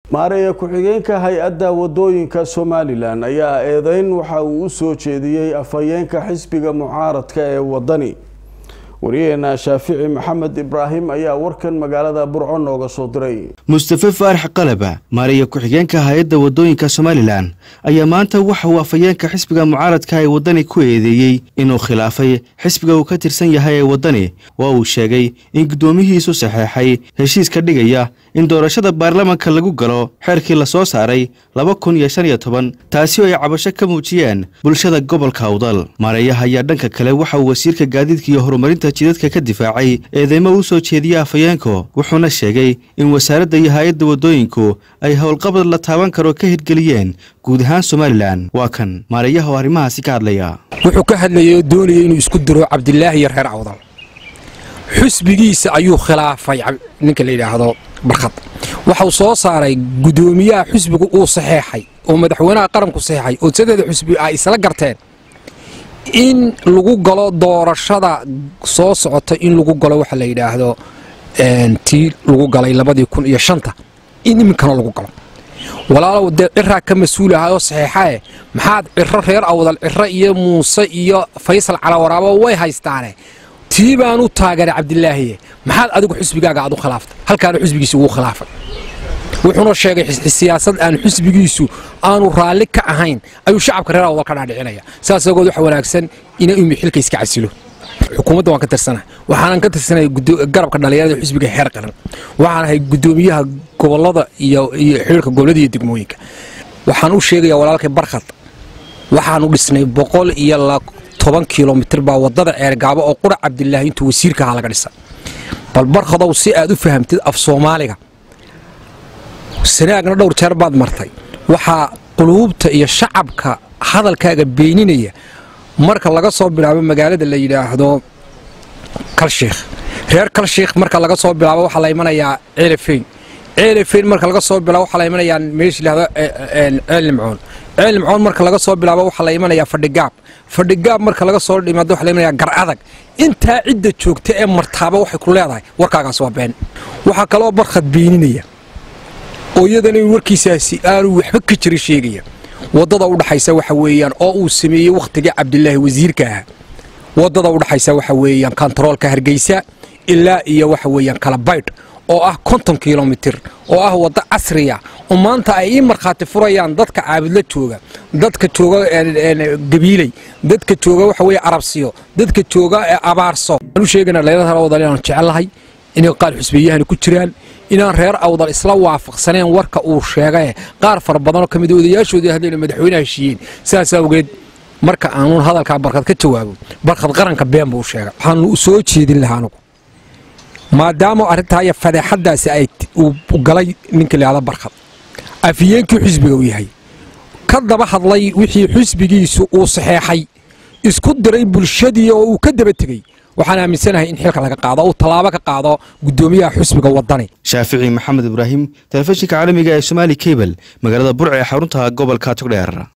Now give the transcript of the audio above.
maareeya ku-xigeenka hay-adda wadooyinka somalilan ayaa eedeyn waxa uu u soo jeediyey afhayeenka xisbiga mucaaradka ee wadani wariyaheena shaafici maxamed ibraahim ayaa warkan magaalada burco nooga soo diray mustafe faarax qalaba maareeya ku-xigeenka hay-adda wadooyinka somalilan ayaa maanta waxa uu afhayeenka xisbiga mucaaradka ee wadani ku eedeeyey inuu khilaafay xisbiga uu ka tirsan yahay ee wadani waa uu sheegay in guddoomihiisu saxeexay heshiiska dhigaya in doorashada baarlamanka lagu galo xeerkii la soo saaray laba kun iyo shan iyo toban taasi oo ay cabasho ka muujiyeen bulshada gobolka awdal maareeyaha ayaa dhanka kale waxa uu wasiirka gaadiidka iyo horumarinta jidadka ka difaacay eedeymo u soo jeediya afhayeenku wuxuuna sheegay in wasaaradda iyo hay-adda wadooyinku ay howlqabad la taaban karo ka hirgeliyeen guud ahaan somalilan waa kan maareeyaha oo arrimahaasi ka hadlaya wuxuu ka hadlayay oo doonaya inuu isku diro cabdilaahi iyo reer awdal xusbigiisa ayuu khilaafay ninka la yidhaahdo barkhad waxau soo saaray guddoomiyaha xusbigu uu saxeexay oo madaxweynaha qaranku saxeexay oo sadeeda xusbi ay isla garteen in lagu galo doorashada soo socota in lagu galo waxa la yidhaahdo tii lagu galay labadii kun iyo shanta in iminkana lagu galo walaalow dee ciraa ka mas-uul ahay oo saxeexae maxaad ciro reer awdal ciro iyo muuse iyo faysal calawaraabo way haystaane tii baan u taageeray cabdilaahiye maxaad adigu xusbigaaga aad u khilaaftay halkaana xusbigiisi ugu khilaafay wuxuuna sheegay siyaasad aan xusbigiisu aanu raalli ka ahayn ayuu shacabka reer awdal ka dhaadhicinaya saas agood waxa wanaagsan ina imi xilka iska casilo xukuumadda waan ka tirsanahay waxaanan ka tirsanay garabka dhallinyarada xusbiga xeer qaran waxaan ahay guddoomiyaha gobolada iyo xiriirka gobolada iyo degmooyinka waxaan u sheegayaa walaalkay barkhad waxaanu dhisnay boqol iyo toban kilomitir baa wadada ceergaabo oo qura cabdilaahi intuu wasiirka ahaa laga dhisa bal barkhadow si aad u fahamtid af soomaaliga sanaagna dhowr jeer baad martay waxaa quluubta iyo shacabka hadalkaaga beeninaya marka laga soo bilaabo magaalada la yidhaahdo kalshiikh reer kalshiikh marka laga soo bilaabo waxaa la imanayaa ceelafeyn ceelafeyn marka laga soo bilaabo waxaa la imanayaa meesha yidhahdo ceelnimcoon ceelnimcoon marka laga soo bilaabo waxaa la imanayaa fadhigaab fadhigaab marka laga soo dhimaado waxaa la imanayaa gar adag intaa cidda joogta ee martaaba waxay ku leedahay warkaagaas waa been waxaa kaloo barkhad beeninaya oo iyadana warkiisaasi aanu waxba ka jira sheegaya waddada udhaxaysa waxa weeyaan oo uu sameeyey wakhtigii cabdilaahi wasiirka ahaa waddada udhaxaysa waxa weeyaan kontaroolka hargeysa ilaa iyo waxa weeyaan kala baydh oo ah konton kilomitir oo ah waddo casriya oo maanta ay ii markhaati furayaan dadka caabudla jooga dadka jooga gabiiley dadka jooga waxa weeye arabsiyo dadka jooga abaarso waxaan u sheegaynaa dhalinyarada reer awdal inaan jecellahay inay qaar xusbiyahani ku jiraan inaan reer awdal isla waafaqsaneen warka uu sheegae qaar fara badanoo ka mid odayaashoodii hadlayna madaxweynaha heshiiyeen saas awgeed marka aanuun hadalkaa barkad ka jawaabo barkad qaranka been buu sheegay waxaanu soo jeedin lahaa anugu maadaama arrintaa iyo fadeexadaasi ay galay ninka layihahda barkad afiyeenkii xusbiga uu yahay ka daba hadlay wixii xusbigiisu uu saxeexay isku diray bulshadii oo uu ka daba tegey waxaan aaminsanahay in xilka laga qaado uu tallaabo ka qaado guddoomiyaha xusbiga wadani shaafici maxamed ibraahim telefishinka caalamiga ee somaali kabel magaalada burca ee xarunta gobolka togdheer